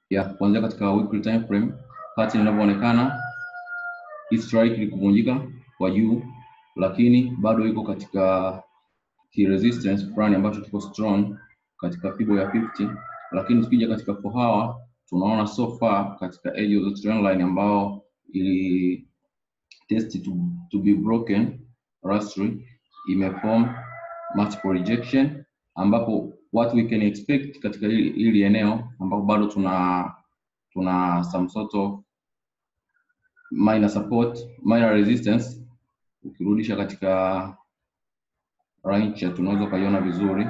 ya kuanzia katika weekly time frame pattern inavyoonekana hii strike ilikuvunjika kwa juu, lakini bado iko katika ki resistance fulani ambacho kiko strong katika fibo ya 50, lakini tukija katika four hour tunaona so far katika edge of the trend line ambao ili test to, to be broken lastly imeform multiple rejection ambapo what we can expect katika hili, hili eneo ambapo bado tuna tuna some sort of minor support minor resistance ukirudisha katika line chart unaweza ukaiona vizuri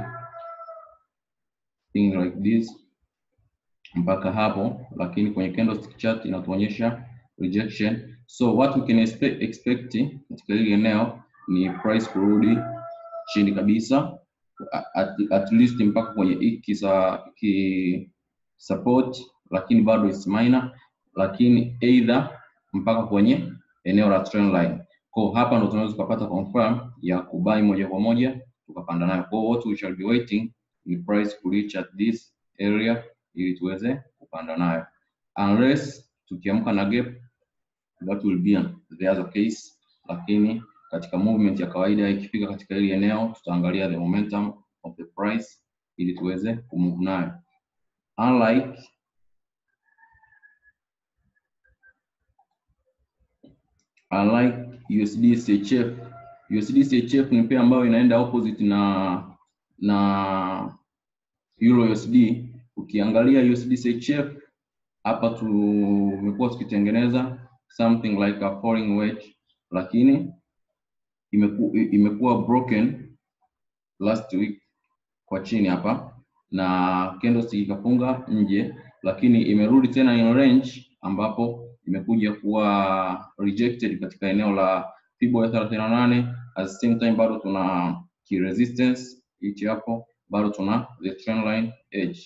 thing like this mpaka hapo, lakini kwenye candlestick chart inatuonyesha rejection. So what we can expect, expect katika hili eneo ni price kurudi chini kabisa at, at least mpaka kwenye hiki sa ki support, lakini bado is minor, lakini either mpaka kwenye eneo la trend line. Kwa hapa ndo tunaweza tukapata confirm ya kubai moja kwa moja tukapanda nayo. Kwa what we shall be waiting ni price ku reach at this area ili tuweze kupanda nayo, unless tukiamka na gap that will be the other case, lakini katika movement ya kawaida ikifika katika hili eneo tutaangalia the momentum of the price ili tuweze kumove nayo unlike unlike USD CHF. USD CHF ni pia ambayo inaenda opposite na na Euro USD. Ukiangalia USD CHF hapa tumekuwa tukitengeneza something like a falling wedge, lakini imeku, imekuwa broken last week kwa chini hapa na candlestick ikafunga nje, lakini imerudi tena in range ambapo imekuja kuwa rejected katika eneo la fibo ya 38 at the same time bado tuna key resistance hichi hapo, bado tuna the trend line edge.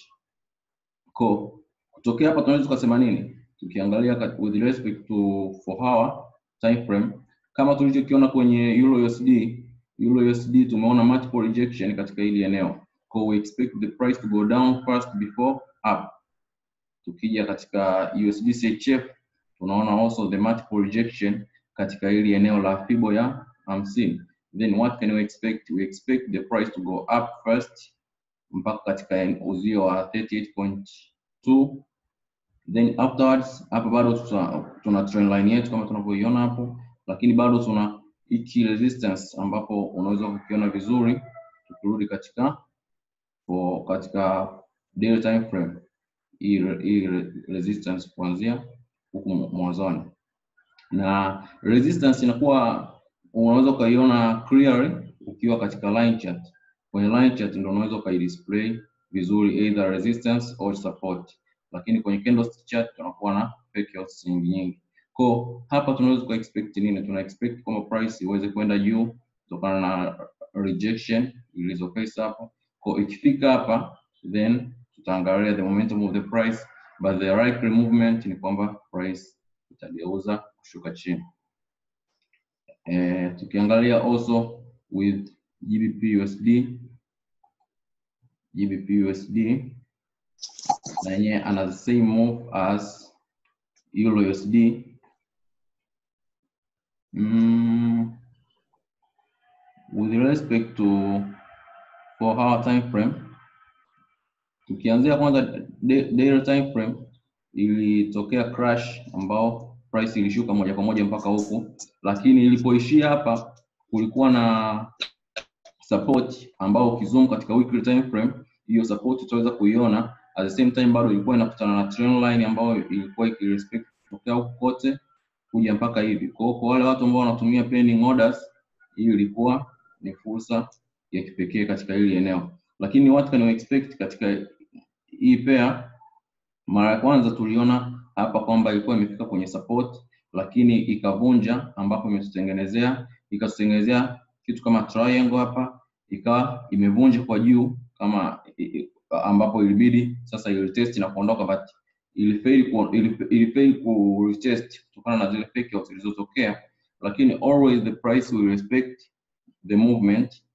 Ko kutokea hapa tunaweza tukasema nini? Tukiangalia with respect to four hour time frame kama tulichokiona kwenye Euro USD, Euro USD tumeona multiple rejection katika hili eneo. Ko we expect the price to go down first before up. Tukija katika USD CHF tunaona also the multiple rejection katika hili eneo la fibo ya 50. Then what can we expect? We expect the price to go up first mpaka katika uzio wa 38.2 then afterwards hapa bado tuna, tuna trend line yetu kama tunavyoiona hapo, lakini bado tuna hiki resistance ambapo unaweza kukiona vizuri tukirudi katika for, katika daily time frame hii hii resistance kuanzia huku mwanzoni, na resistance inakuwa unaweza ukaiona clearly ukiwa katika line chart. Kwenye line chart ndio unaweza ukaidisplay vizuri either resistance or support, lakini kwenye candlestick chart tunakuwa na fake outs nyingi nyingi. Kwa hapa tunaweza ku expect nini? Tuna expect kwamba price iweze kwenda juu kutokana na rejection ilizoface hapo. Kwa ikifika hapa then tutaangalia the momentum of the price but the likely movement ni kwamba price itageuza kushuka chini. Eh, tukiangalia also with GBP USD GBP USD na yenyewe ana the same move as Euro USD. Mm, with respect to four hour time frame tukianzia kwanza daily time frame ilitokea crash ambao price ilishuka moja kwa moja mpaka huku, lakini ilipoishia hapa kulikuwa na support ambao ukizoom katika weekly time frame hiyo support utaweza kuiona. At the same time bado ilikuwa inakutana na trend line ambayo ilikuwa ikirespect kutokea huku kote kuja mpaka hivi. Kwa hiyo kwa wale watu ambao wanatumia pending orders, hiyo ilikuwa ni fursa ya kipekee katika hili eneo, lakini what can we expect katika hii pair? Mara ya kwanza tuliona hapa kwamba ilikuwa imefika kwenye support, lakini ikavunja, ambapo imetutengenezea ikatutengenezea kitu kama triangle hapa, ikawa imevunja kwa juu kama ambapo ilibidi sasa ilitest na kuondoka, but ilifail ku ilifail ku retest kutokana na zile fake outs zilizotokea, lakini always the price will respect the movement,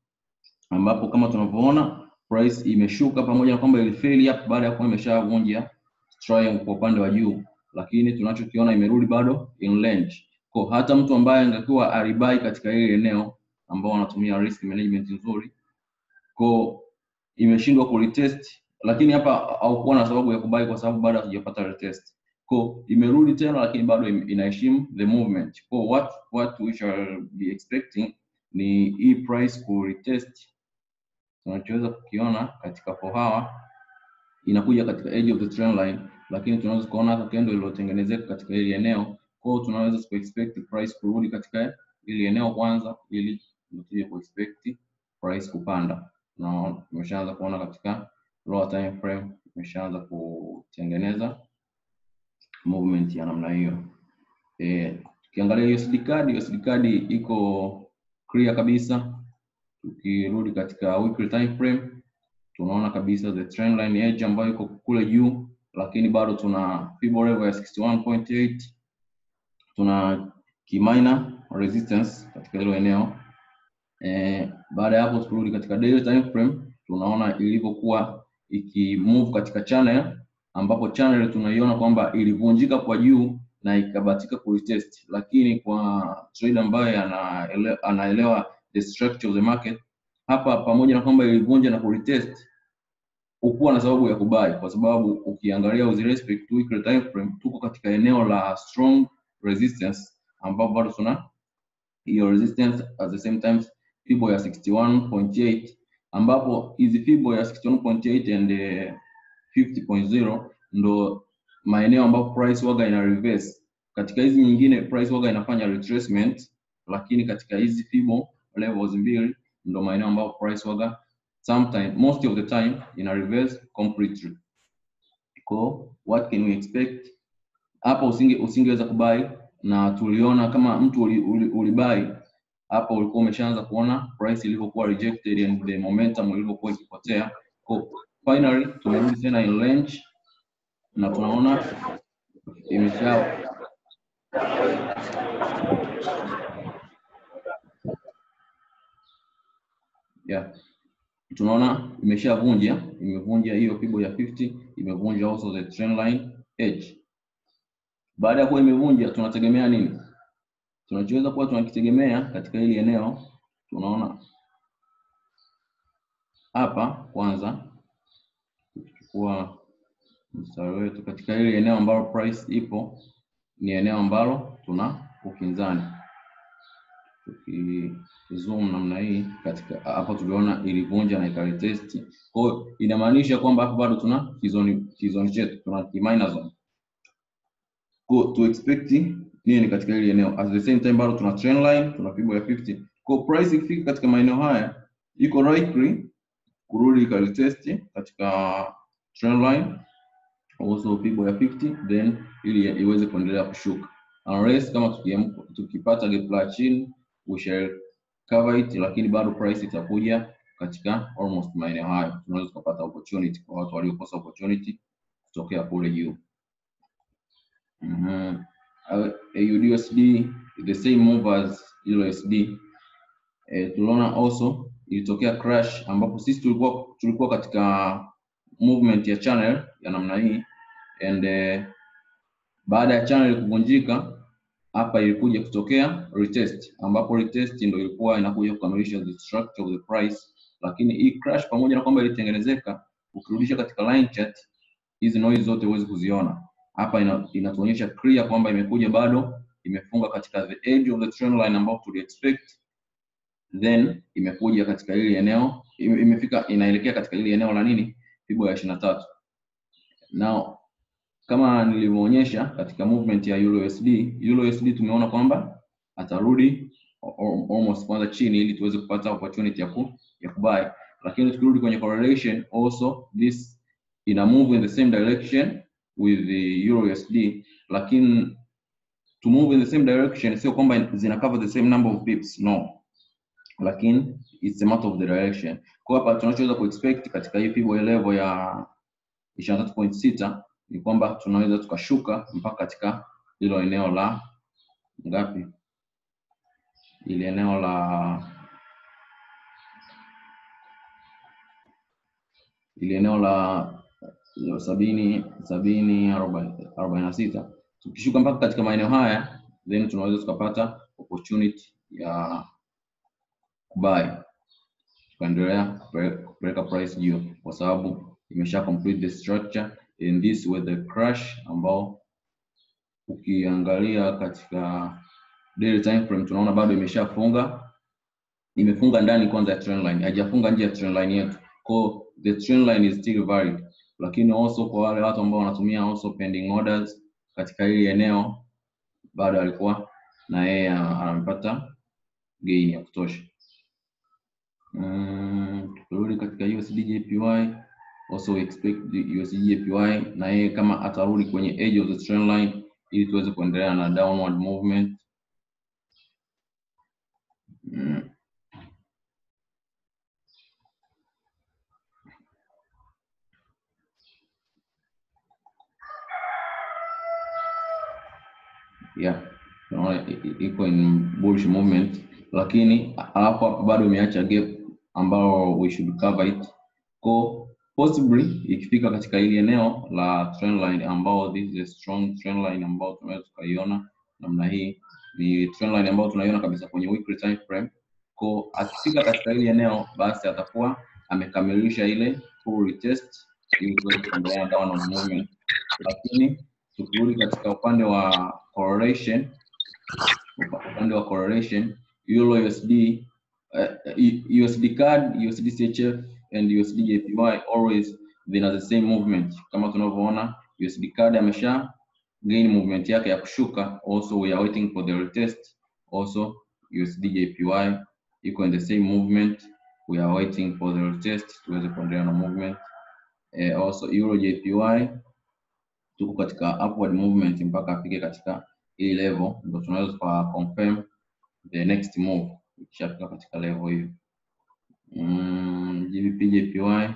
ambapo kama tunavyoona price imeshuka pamoja na kwamba ilifail hapo baada ya kuwa imeshavunja triangle kwa upande wa juu, lakini tunachokiona imerudi bado in range. Kwa hata mtu ambaye angekuwa alibai katika hili eneo ambao wanatumia risk management nzuri, kwa imeshindwa kuretest, lakini hapa haukuwa na sababu ya kubai kwa sababu bado hatujapata retest. Kwa imerudi tena, lakini bado im- inaheshimu the movement. Kwa what what we shall be expecting ni hii price ku retest tunachoweza kukiona katika fohawa inakuja katika edge of the trend line, lakini tunaweza kuona hata candle iliyotengenezeka katika hili eneo. Kwa hiyo tunaweza ku expect price kurudi katika hili eneo kwanza, ili tuje ku expect price kupanda, na tumeshaanza kuona katika lower time frame imeshaanza kutengeneza movement ya namna hiyo. Eh, tukiangalia USD card, USD card iko clear kabisa. Tukirudi katika weekly time frame tunaona kabisa the trend line edge ambayo iko kule juu, lakini bado tuna Fibo level ya 61.8 tuna key minor resistance katika hilo eneo. Eh, baada ya hapo tukirudi katika daily time frame tunaona ilivyokuwa ikimove katika channel ambapo channel tunaiona kwamba ilivunjika kwa juu na ikabatika kuretest, lakini kwa trader ambaye anaelewa, anaelewa the structure of the market hapa, pamoja na kwamba ilivunja na kuretest, ukuwa na sababu ya kubai, kwa sababu ukiangalia with respect to weekly time frame tuko katika eneo la strong resistance, ambapo bado tuna hiyo resistance at the same time Fibo ya 61.8 ambapo hizi Fibo ya 61.8 and eh, 50.0 ndo maeneo ambapo price waga ina reverse. Katika hizi nyingine price waga inafanya retracement, lakini katika hizi Fibo levels mbili ndo maeneo ambapo price waga sometime most of the time ina reverse completely. Ko, what can we expect? Hapa usinge usingeweza kubai na tuliona kama mtu ulibai uli, uli ulibuy, hapa ulikuwa umeshaanza kuona price ilivyokuwa rejected and the momentum ilivyokuwa ikipotea. Ko, finally tumerudi tena in range na tunaona imesha yeah. Tunaona imeshavunja imevunja hiyo Fibo ya 50 imevunja also the trend line edge. Baada ya kuwa imevunja, tunategemea nini? Tunachoweza kuwa tunakitegemea katika hili eneo, tunaona hapa kwanza, tukichukua mstari wetu katika hili eneo ambalo price ipo, ni eneo ambalo tuna ukinzani. Tukizoom namna hii katika hapo, tuliona ilivunja na ikaretest. Kwa hiyo inamaanisha kwamba hapo bado tuna kizoni kizoni chetu, tuna ki minor zone Kwa to expect nini katika hili eneo. At the same time bado tuna trend line, tuna Fibo ya 50. Kwa price ikifika katika maeneo haya iko likely kurudi ikaretest katika trend line also Fibo ya 50 then ili iweze kuendelea kushuka. Unless kama tukiamka tukipata gap la chini we shall cover it, lakini bado price itakuja katika almost maeneo hayo. Tunaweza kupata opportunity kwa watu waliokosa opportunity kutokea kule juu. Mhm. Uh, AUDUSD the same move as USD. Eh, tuliona also ilitokea crash ambapo sisi tulikuwa tulikuwa katika movement ya channel ya namna hii and eh, baada ya channel kuvunjika hapa ilikuja kutokea retest ambapo retest ndio ilikuwa inakuja kukamilisha the structure of the price, lakini hii crash pamoja na kwamba ilitengenezeka, ukirudisha katika line chart hizi noise zote huwezi kuziona hapa. Ina, inatuonyesha clear kwamba imekuja bado imefunga katika the edge of the trend line ambao tuli expect, then imekuja katika hili eneo ime- imefika inaelekea katika hili eneo la nini, Fibo ya 23 now kama nilivyoonyesha katika movement ya Euro USD, Euro USD tumeona kwamba atarudi al- almost kwanza chini ili tuweze kupata opportunity ya ku, ya kubuy, lakini tukirudi kwenye correlation also this ina move in the same direction with the Euro USD, lakini to move in the same direction sio kwamba zina cover the same number of pips no, lakini it's a matter of the direction. Kwa hapa tunachoweza kuexpect katika hii Fibo level ya 23.6 ni kwamba tunaweza tukashuka mpaka katika hilo eneo la ngapi, ile eneo la ile eneo la sabini sabini arobaini arobaini na sita tukishuka mpaka katika maeneo haya then tunaweza tukapata opportunity ya buy tukaendelea kupeleka kupeleka price juu kwa sababu imesha complete the structure and this with the crash ambao ukiangalia katika daily time frame tunaona bado imeshafunga imefunga ndani kwanza ya trend line haijafunga nje ya trend line yetu kwa the trend line is still valid lakini also kwa wale watu ambao wanatumia also pending orders katika hili eneo bado alikuwa na yeye amepata gain ya kutosha Mm, tukirudi katika USD JPY also we expect the USD JPY na yeye kama atarudi kwenye edge of the trend line ili tuweze kuendelea na downward movement mm. yeah tunaona i- i- iko in bullish movement lakini alafu hapa bado imeacha gap ambao we should cover it ko possibly ikifika katika hili eneo la trend line ambao this is a strong trend line ambao tunaweza tukaiona namna hii ni trend line ambao tunaiona kabisa kwenye weekly time frame ko akifika katika hili eneo basi atakuwa amekamilisha ile full retest ili tuweze kuendelea na downward movement lakini tukirudi katika upande wa correlation upa- upande wa correlation euro usd uh, usd card usd chf and usd jpy always zina the same movement kama tunavyoona usd card amesha gain movement yake ya kushuka also we are waiting for the retest also usd jpy iko in the same movement we are waiting for the retest tuweze kuendelea na movement eh, also euro jpy tuko katika upward movement mpaka afike katika hii level ndo tunaweza tuka confirm the next move ikishafika katika level hiyo mm, GBP JPY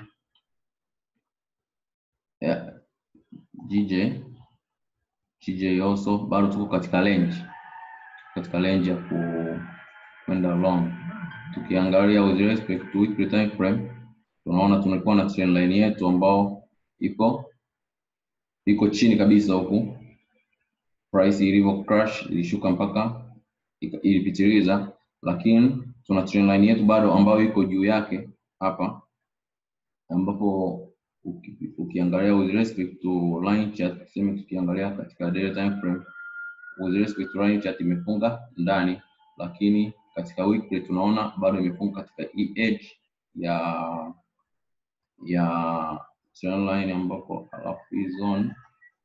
yeah. GJ GJ also bado tuko katika range katika range ya ku kwenda long tukiangalia with respect to weekly time frame tunaona tulikuwa na trend line yetu ambao iko iko chini kabisa huku price ilivyo crash ilishuka mpaka ika- ilipitiliza lakini tuna trend line yetu bado ambayo iko juu yake hapa ambapo uki, ukiangalia with respect to line chart tuseme tukiangalia katika daily time frame with respect to line chart imefunga ndani lakini katika weekly tunaona bado imefunga katika hii edge ya ya trend line ambapo alafu hii zone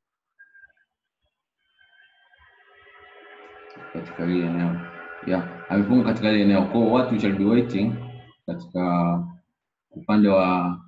katika hili eneo yeah, amefunga katika hili eneo kwa what we shall be waiting katika upande wa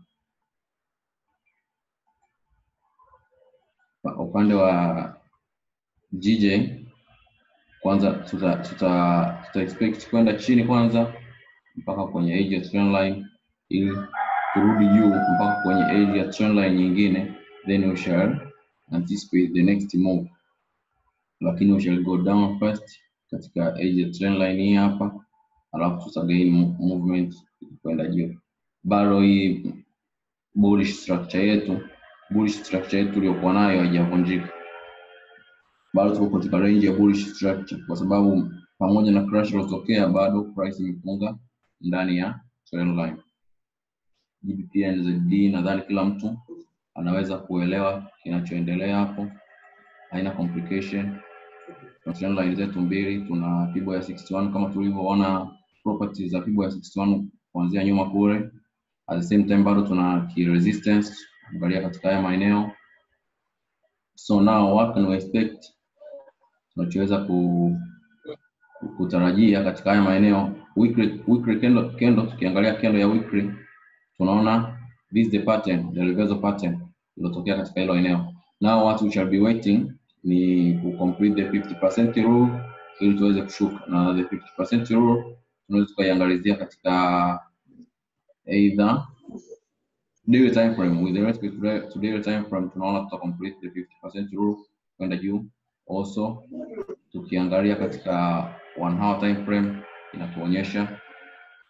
upande wa GJ kwanza tuta, tuta, tuta expect kwenda chini kwanza mpaka kwenye edge ya trend line ili turudi juu mpaka kwenye edge ya trend line nyingine then we shall anticipate the next move lakini we shall go down first katika edge ya trend line hii hapa alafu tuta gain mo- movement kwenda juu bado hii bullish structure yetu bullish structure yetu iliyokuwa nayo haijavunjika bado tuko katika range ya bullish structure kwa sababu pamoja na crash iliyotokea bado price imefunga ndani ya trend line GBP NZD nadhani kila mtu anaweza kuelewa kinachoendelea hapo haina complication Tuna trend line zetu mbili tuna pibo ya 61 kama tulivyoona properties za pibo ya 61 kuanzia nyuma kule at the same time bado tuna key resistance angalia katika haya maeneo so now what can we expect tunachoweza ku, kutarajia katika haya maeneo weekly, weekly candle, candle tukiangalia candle ya weekly tunaona this is the pattern the reversal pattern iliyotokea katika hilo eneo now what we shall be waiting ni ku complete the 50% rule ili tuweze kushuka na the 50% rule tunaweza tukaiangalizia katika either daily time frame with respect to da- to daily time frame tunaona tuta complete the 50% rule kwenda juu also tukiangalia katika one hour time frame inatuonyesha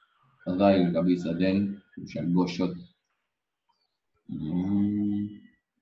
dhahiri kabisa then we shall go short mm.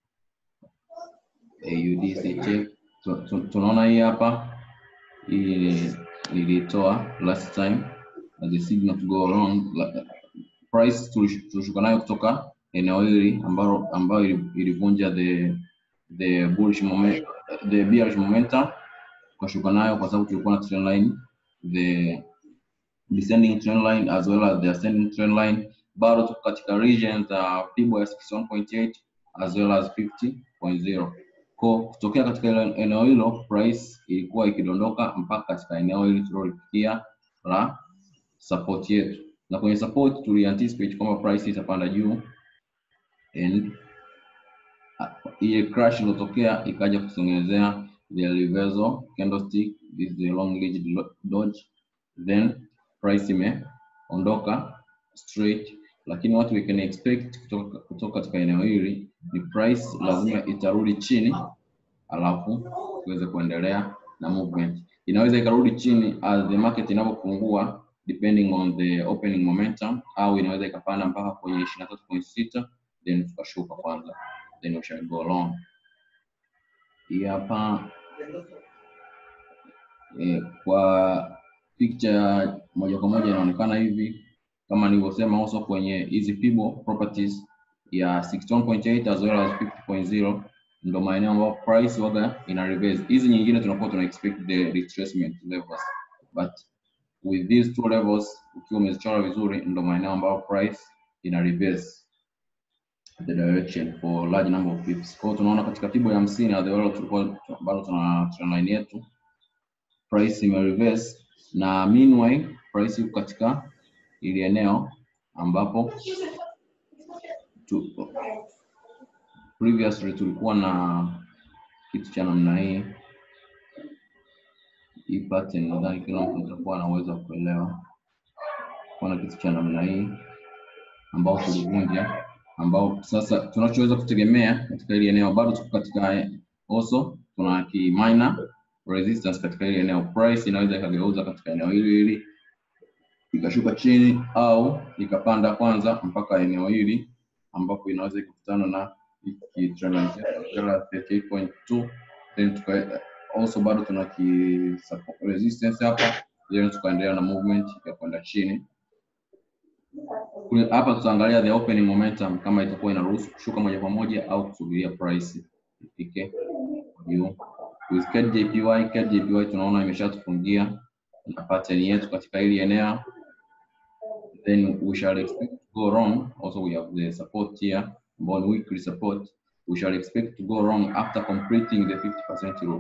AUD CHF Tu- tu- tunaona hii hapa hii nilitoa last time as a signal to go wrong La- price tulish- tulishuka nayo kutoka eneo hili ambalo ambayo ili- ilivunja the the bullish moment the bearish momentum tukashuka nayo kwa sababu tulikuwa na trend line the descending trend line as well as the ascending trend line bado tuko katika region za Fibo ya 61.8 as well as 50.0 kwa kutokea katika ile eneo hilo price ilikuwa ikidondoka mpaka katika eneo hili tulilolifikia la support yetu na kwenye support tulianticipate kwamba price itapanda juu and uh, ile crash iliyotokea ikaja kutengenezea the reversal candlestick this is the long ridge do- dodge then price imeondoka straight lakini what we can expect kutoka, kutoka katika eneo hili ni price lazima itarudi chini alafu tuweze kuendelea na movement inaweza ikarudi chini as the market inavyopungua depending on the opening momentum au inaweza ikapanda mpaka kwenye 23.6 then tukashuka kwanza then we shall go long hii hapa eh, kwa picture moja kwa moja inaonekana hivi kama nilivyosema also kwenye hizi Fibo properties ya 61.8 as well as 50.0 ndo maeneo ambayo price waga ina reverse. Hizi nyingine tunakuwa tuna expect the retracement levels but with these two levels ukiwa umezichora vizuri ndo maeneo ambayo price ina reverse the direction for large number of pips. Kwa hiyo tunaona katika Fibo ya 50 as well tulikuwa bado tuna trend line yetu price ime reverse na meanwhile price iko katika ili eneo ambapo tu, previously tulikuwa na kitu cha namna hii hii pattern nadhani kila mtu atakuwa na uwezo wa kuelewa kuwa na kitu cha namna hii ambao tulivunja ambao sasa tunachoweza kutegemea katika hili eneo bado tuko katika also tuna ki minor resistance katika hili eneo price inaweza ikageuza katika eneo hili hili ikashuka chini au ikapanda kwanza mpaka eneo hili ambapo inaweza ikakutana na hiki trend line chetu cha 38.2 then tuka also bado tuna ki support resistance hapa then tukaendelea na movement ya kwenda chini Kule- hapa tutaangalia the opening momentum kama itakuwa inaruhusu kushuka moja kwa moja au kusubiria price ifike juu with KJPY KJPY tunaona imeshatufungia na pattern yetu katika hili eneo then we shall expect to go wrong also we have the support here bond weekly support we shall expect to go wrong after completing the 50% rule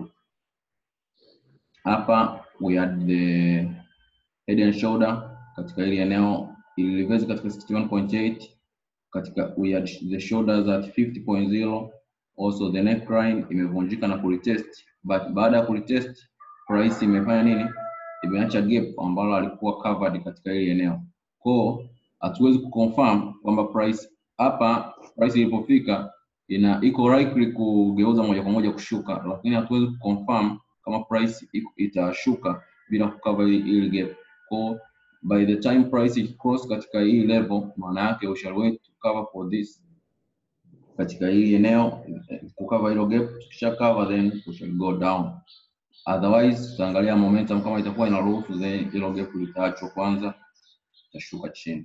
hapa we had the head and shoulder katika hili eneo ili reverse katika 61.8 katika we had the shoulders at 50.0 also the neckline imevunjika na kuretest but baada ya kuretest price imefanya nini imeacha gap ambalo alikuwa covered katika hili eneo kwao hatuwezi kuconfirm kwamba price hapa price ilipofika ina iko likely kugeuza moja kwa moja kushuka lakini hatuwezi kuconfirm kama price iko- itashuka bila kucover hili hili gap kwao by the time price ikicross katika hii level maana yake we shall wait to cover for this katika hili eneo eh, kucover hilo gap tukisha cover then we shall go down otherwise tutaangalia momentum kama itakuwa inaruhusu then hilo gap litaachwa kwanza itashuka chini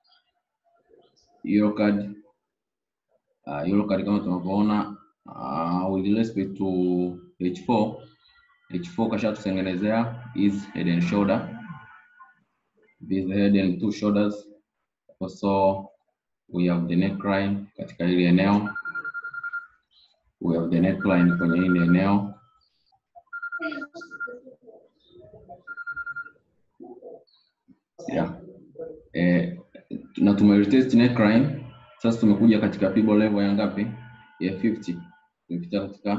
euro card uh, euro card kama tunavyoona uh, with respect to h4 h4 kashatutengenezea is head and shoulder this head and two shoulders also we have the neckline katika hili eneo we have the neckline kwenye hili eneo yeah. eh, na tumeretest neckline sasa tumekuja katika fibo level ya ngapi ya 50 tumepita katika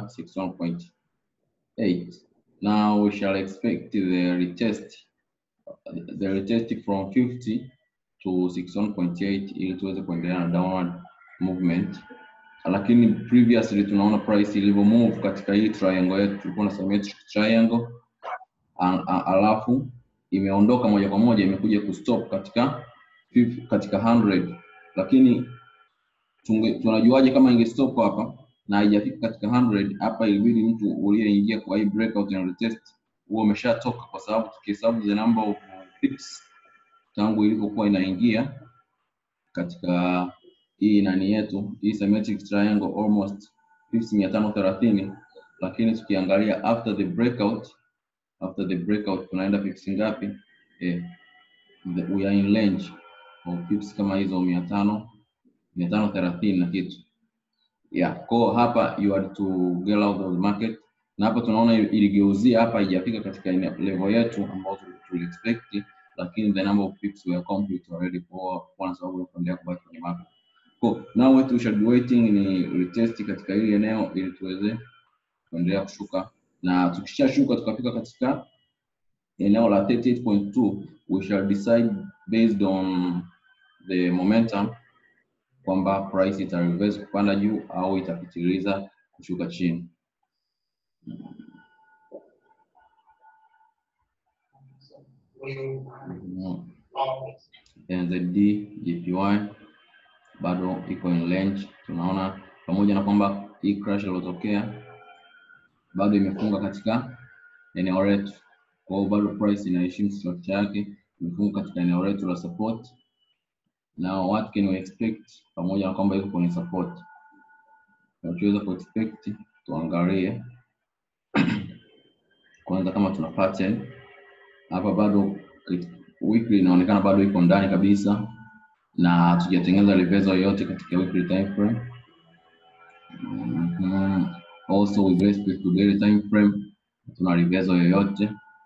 61.8 now we shall expect the retest the retest from 50 to 61.8 ili tuweze kuendelea na downward movement lakini previously tunaona price ilivyo move katika hii triangle yetu tulikuwa na symmetric triangle a- a- alafu imeondoka moja kwa moja imekuja kustop katika fif- katika 100 lakini tunge, tunajuaje kama ingestop hapa na haijafika katika 100 hapa ilibidi mtu uliyeingia kwa hii breakout and retest huo umeshatoka kwa sababu tukihesabu the number of pips tangu ilivyokuwa inaingia katika hii nani yetu hii symmetric triangle almost pips mia tano thelathini lakini tukiangalia after the breakout after the breakout tunaenda pips ngapi eh, the, we are in range of pips kama hizo mia tano mia tano thelathini na kitu yeah kwa hapa you had to get out of the market na hapa tunaona iligeuzia hapa haijafika katika ene- level yetu ambayo tuli expect lakini the number of pips were complete already kwa kwa sababu ya kuendelea kubaki kwenye market kwa now what we should be waiting ni retest katika hili eneo ili tuweze kuendelea kushuka na tukishashuka tukafika katika eneo la 38.2 we shall decide based on the momentum kwamba price ita reverse kupanda juu au itapitiliza kushuka chini. Mm. NZD JPY bado iko in range, tunaona pamoja na kwamba hii crash iliyotokea bado imefunga katika eneo letu, kwa hiyo bado price inaheshimu structure yake, imefunga katika eneo letu la support. Now what can we expect, pamoja na kwamba iko kwenye support, tunachoweza ku expect tuangalie kwanza kama tuna pattern hapa, bado weekly inaonekana bado iko ndani kabisa na hatujatengeneza reversal yoyote katika weekly time frame. Mhm. Also with respect to daily time frame tuna reversal yoyote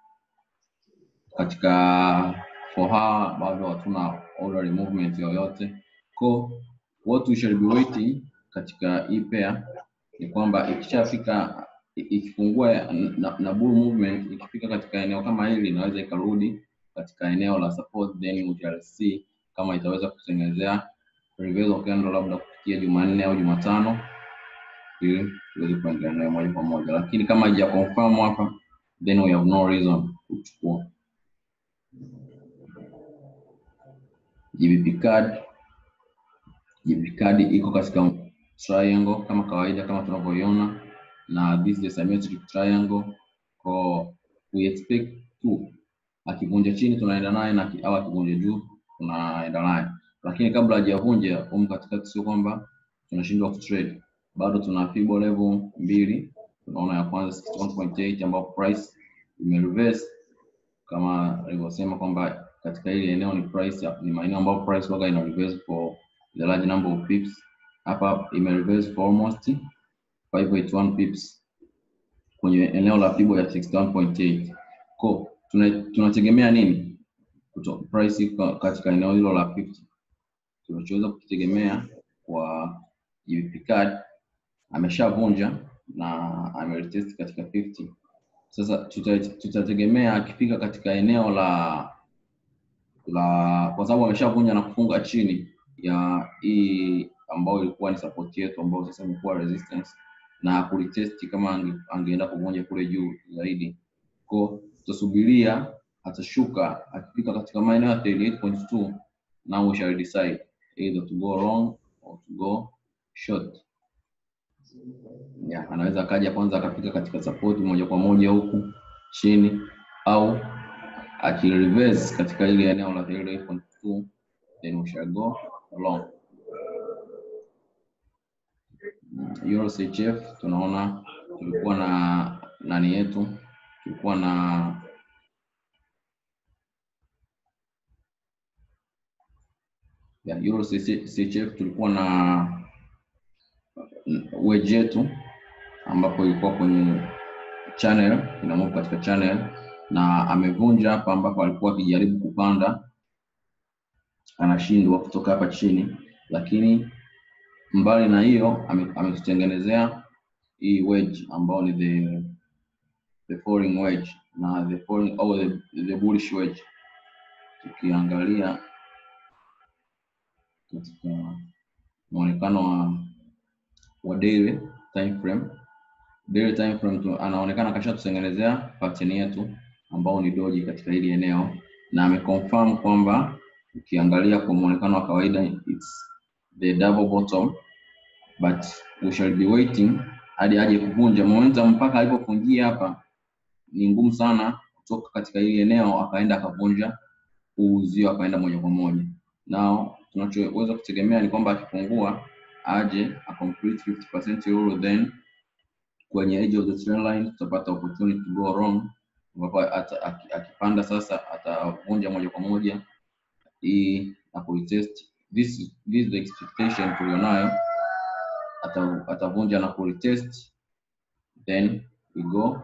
katika for hour, bado hatuna order movement yoyote. Ko what we shall be waiting katika hii pair ni kwamba ikishafika i- ikifungua na, na bull movement ikifika katika eneo kama hili inaweza ikarudi katika eneo la support, then we shall see kama itaweza kutengenezea reversal candle labda kufikia Jumanne au Jumatano ili tuweze kuendelea nayo moja kwa moja, lakini kama haija confirm hapa, then we have no reason kuchukua. GBP card GBP card iko katika triangle kama kawaida kama tunavyoiona, na this is a symmetric triangle, kwa we expect tu akivunja chini tunaenda naye na aki- au akivunja juu tunaenda naye, lakini kabla hajavunja humu katikati, sio kwamba tunashindwa kutrade, bado tuna fibo level mbili. Tunaona ya kwanza 61.8 ambapo price imereverse kama alivyosema kwamba katika hili eneo ni price ni maeneo ambayo price waga ina reverse for the large number of pips. Hapa ime reverse for almost 581 pips kwenye eneo la fibo ya 61.8. Kwa tuna- tunategemea nini kuto, price iko katika eneo hilo la 50? Tunachoweza kukitegemea kwa GBP card ameshavunja na ameretest katika 50. Sasa tuta- tutategemea akifika katika eneo la la kwa sababu ameshavunja na kufunga chini ya hii ambayo ilikuwa ni support yetu ambayo sasa imekuwa resistance na kulitest kama ange, angeenda kuvunja kule juu zaidi. Kwa tutasubiria atashuka akifika katika maeneo ya 38.2 now we shall decide either to go long or to go short. Yeah, anaweza akaja kwanza akafika katika support moja kwa moja huku chini au akireverse katika ile eneo la 38.2 then we shall go long. Mm, Euro CHF tunaona tulikuwa na nani yetu, tulikuwa na ya Euro CHF tulikuwa na wedge yetu ambapo ilikuwa kwenye channel ina move katika channel na amevunja hapa ambapo alikuwa akijaribu kupanda anashindwa kutoka hapa chini, lakini mbali na hiyo ame- ametutengenezea hii wedge ambao ni the the falling wedge na the falling au the, the bullish wedge. Tukiangalia katika muonekano wa wa daily time frame daily time frame tu, anaonekana kashatutengenezea pattern yetu ambao ni doji katika hili eneo na ameconfirm kwamba ukiangalia kwa muonekano wa kawaida it's the double bottom but we shall be waiting hadi aje kuvunja momentum mpaka alipofungia hapa ni ngumu sana kutoka katika hili eneo akaenda akavunja huu uzio akaenda moja kwa moja nao tunachoweza kutegemea ni kwamba akipungua aje a complete 50% euro then kwenye edge of the trend line tutapata opportunity to go wrong ambapo ata- aki- akipanda sasa atavunja moja kwa moja hii na kuitest this is- this is the expectation tulionayo ata- atavunja na kuretest then we go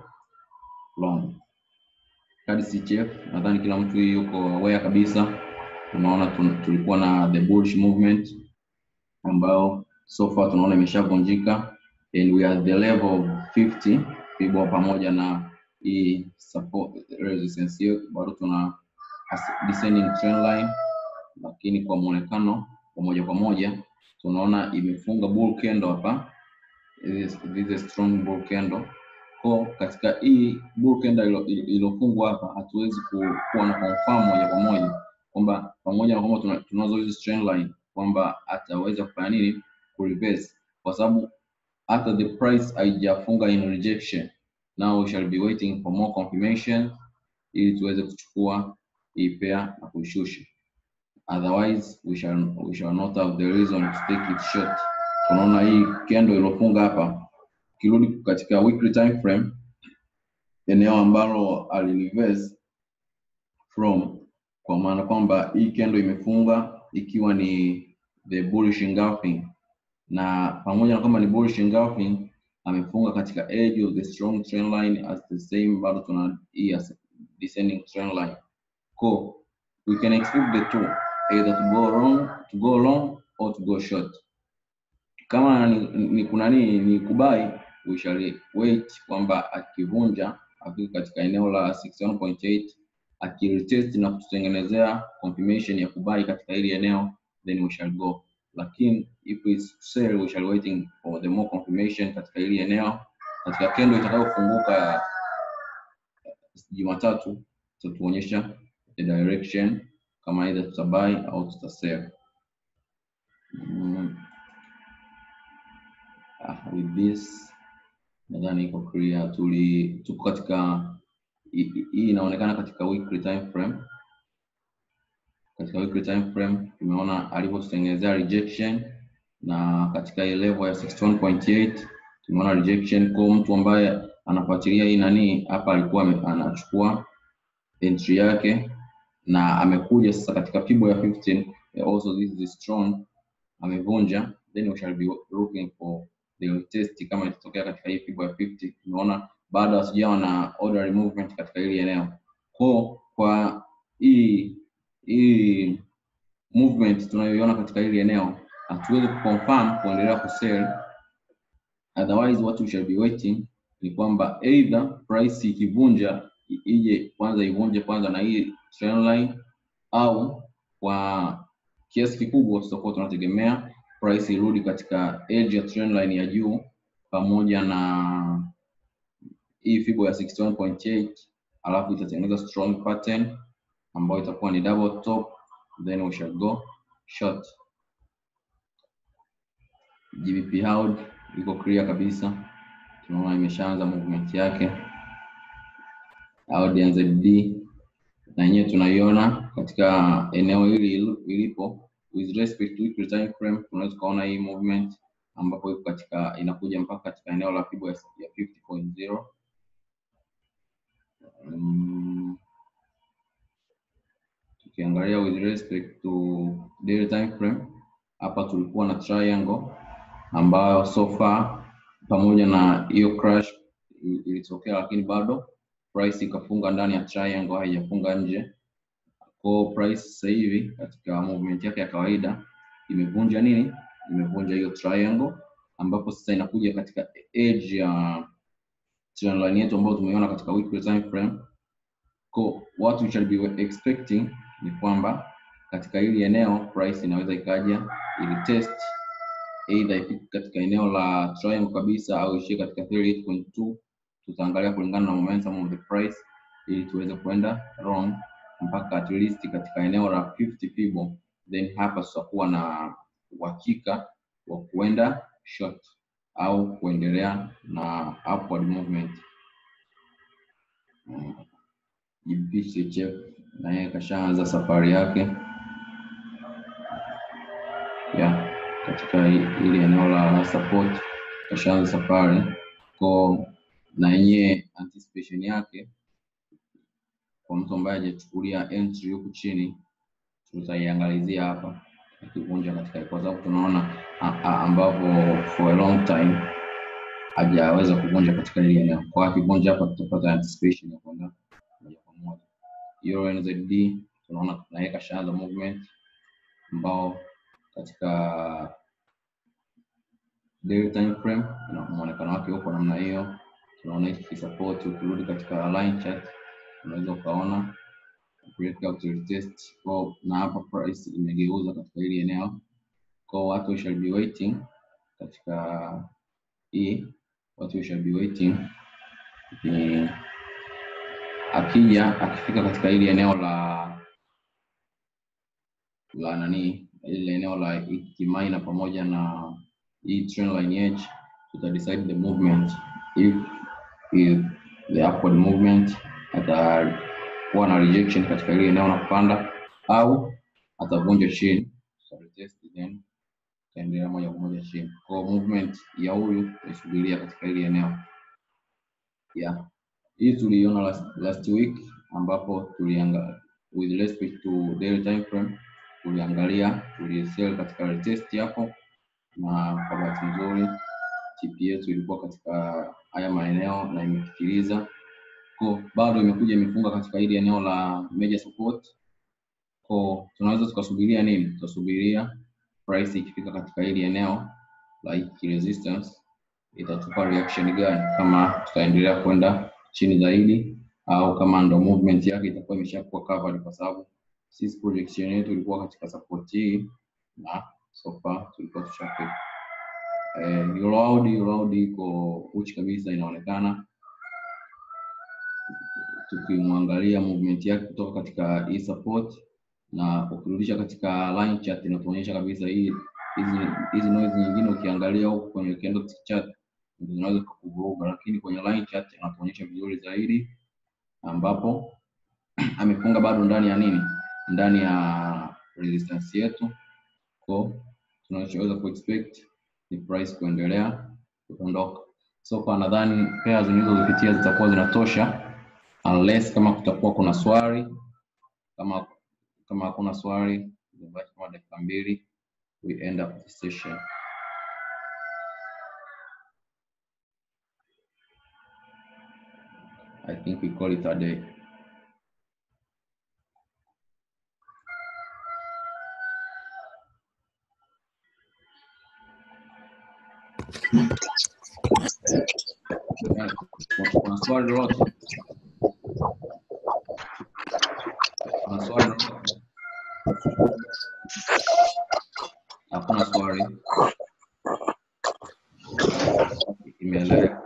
long kadi CHF nadhani kila mtu yuko aware kabisa tunaona tun- tulikuwa na the bullish movement ambayo so far tunaona imeshavunjika and we are at the level of 50 fibo pamoja na hii support resistance hiyo bado tuna as- descending trend line lakini kwa muonekano wa moja kwa moja tunaona imefunga bull candle hapa this this is a strong bull candle kwa katika hii bull candle ilo- ilo- iliyofungwa hapa hatuwezi ku- kuwa na confirm moja kwa moja kwamba pamoja na kwamba tuna- tunazo hizi trend line kwamba ataweza kufanya nini ku reverse kwa sababu hata the price haijafunga in rejection now we shall be waiting for more confirmation ili tuweze kuchukua hii pair na kuishusha otherwise we shall, we shall not have the reason to take it short tunaona hii candle iliyofunga hapa ukirudi katika weekly time frame eneo ambalo alireverse from kwa maana kwamba hii candle imefunga ikiwa ni the bullish engulfing na pamoja na kwamba ni bullish engulfing amefunga katika edge of the strong trend line as the same bado tuna hii as descending trend line ko we can expect the two either to go wrong to go long or to go short kama ni, ni kuna nini ni kubai we shall wait kwamba akivunja afike katika eneo la 61.8 akiretest na kututengenezea confirmation ya kubai katika hili eneo then we shall go lakini if we sell we shall waiting for the more confirmation katika hili eneo katika kendo itakayofunguka Jumatatu itatuonyesha the direction kama either tutabuy au tutasell. Mm. Ah, with this nadhani iko clear. Tuli tuko katika hii hii inaonekana katika weekly time frame. Katika weekly time frame tumeona alivyotutengenezea rejection na katika hii level ya 61.8 tumeona rejection kwa mtu ambaye anafuatilia hii nani hapa alikuwa ame- anachukua entry yake na amekuja sasa katika fibo ya 15 eh, also this is strong amevunja then we shall be looking for the test kama itatokea katika hii fibo ya 50 tunaona bado hasijawa na orderly movement katika hili eneo kwa kwa hii hii movement tunayoiona katika hili eneo hatuwezi kuconfirm kuendelea kusell otherwise what we shall be waiting ni kwamba either price ikivunja i- ije kwanza ivunje kwanza na hii trend line au kwa kiasi kikubwa tutakuwa tunategemea price irudi katika edge ya trend line ya juu pamoja na hii fibo ya 61.8 alafu itatengeneza strong pattern ambayo itakuwa ni double top then we shall go short GBP Howd iko clear kabisa, tunaona imeshaanza movement yake. Howd ya ZD na yenyewe tunaiona katika eneo hili ilipo with respect to weekly time frame, tunaweza tukaona hii movement ambapo iko katika inakuja mpaka katika eneo la fibo ya ya 50.0 mm, tukiangalia with respect to daily time frame hapa tulikuwa na triangle ambayo so far pamoja na hiyo crash i- ilitokea, lakini bado price ikafunga ndani ya triangle, haijafunga nje. Kwa price sasa hivi katika movement yake ya kawaida imevunja nini? Imevunja hiyo triangle, ambapo sasa inakuja katika edge ya trend line yetu ambayo tumeiona katika weekly time frame. Kwa what we shall be expecting ni kwamba katika hili eneo price inaweza ikaja ili test either ifike katika eneo la triangle kabisa au ishie katika 38.2 tutaangalia kulingana na momentum of the price ili tuweze kwenda wrong mpaka at least katika eneo la 50 fibo then hapa tutakuwa na uhakika wa kuenda short au kuendelea na upward movement. Mm. GBP CHF na yeye kashaanza safari yake ya katika hi- hili eneo la support, kashaanza safari kwa na yenyewe anticipation yake kwa mtu ambaye hajachukulia entry huku chini, tutaiangalizia hapa ikivunja katika, kwa sababu tunaona a- a- ambapo for a long time hajaweza kuvunja katika hili eneo. Kwa akivunja hapa, tutapata anticipation ya kwenda moja kwa moja. Euro NZD tunaona na yeye kashaanza movement ambao katika daily time frame na muonekano wake huko namna hiyo, tunaona hiki support. Ukirudi katika line chart unaweza ukaona breakout retest kwa na hapa price imegeuza katika hili eneo, kwa watu we shall be waiting katika hii, watu we shall be waiting ni akija akifika katika hili eneo la la nani ile eneo la Kimaina pamoja na hii trend line edge tuta decide the movement if, if the upward movement atakuwa na rejection katika ile eneo na kupanda au atavunja chini tuta retest then tutaendelea moja kwa moja chini kwa movement ya huyu tuisubiria katika ile eneo yeah. Hii tuliiona last, last week ambapo tulianga with respect to daily time frame tuliangalia tulisell katika retest hapo, na kwa bahati nzuri TP yetu ilikuwa katika haya maeneo na imefikiriza ko bado imekuja imefunga katika hili eneo la major support ko tunaweza tukasubiria nini? Tutasubiria price ikifika katika hili eneo la hiki resistance itatupa reaction gani, kama tutaendelea kwenda chini zaidi au kama ndo movement yake itakuwa imeshakuwa covered, kwa sababu sisi projection yetu ilikuwa katika support hii na so far tulikuwa tushafika. Eh, euro AUD euro AUD iko uchi kabisa, inaonekana tukimwangalia movement yake kutoka katika hii support na ukirudisha katika line chart inatuonyesha kabisa hii hizi hizi noise nyingine ukiangalia huku kwenye candlestick chart ndio zinaweza kukuvuruga, lakini kwenye line chart inatuonyesha vizuri zaidi, ambapo amefunga bado ndani ya nini, ndani ya resistance yetu, kwa tunachoweza kuexpect ni price kuendelea kuondoka. So kwa nadhani pairs nilizozipitia zitakuwa zinatosha, unless kama kutakuwa kuna swali. Kama kama hakuna swali, zimebaki kama dakika mbili, we end up the session. I think we call it a day. Yeah, kuna- kuna swali lolote? Kuna swali lolote? Hakuna swali. Imeeleweka.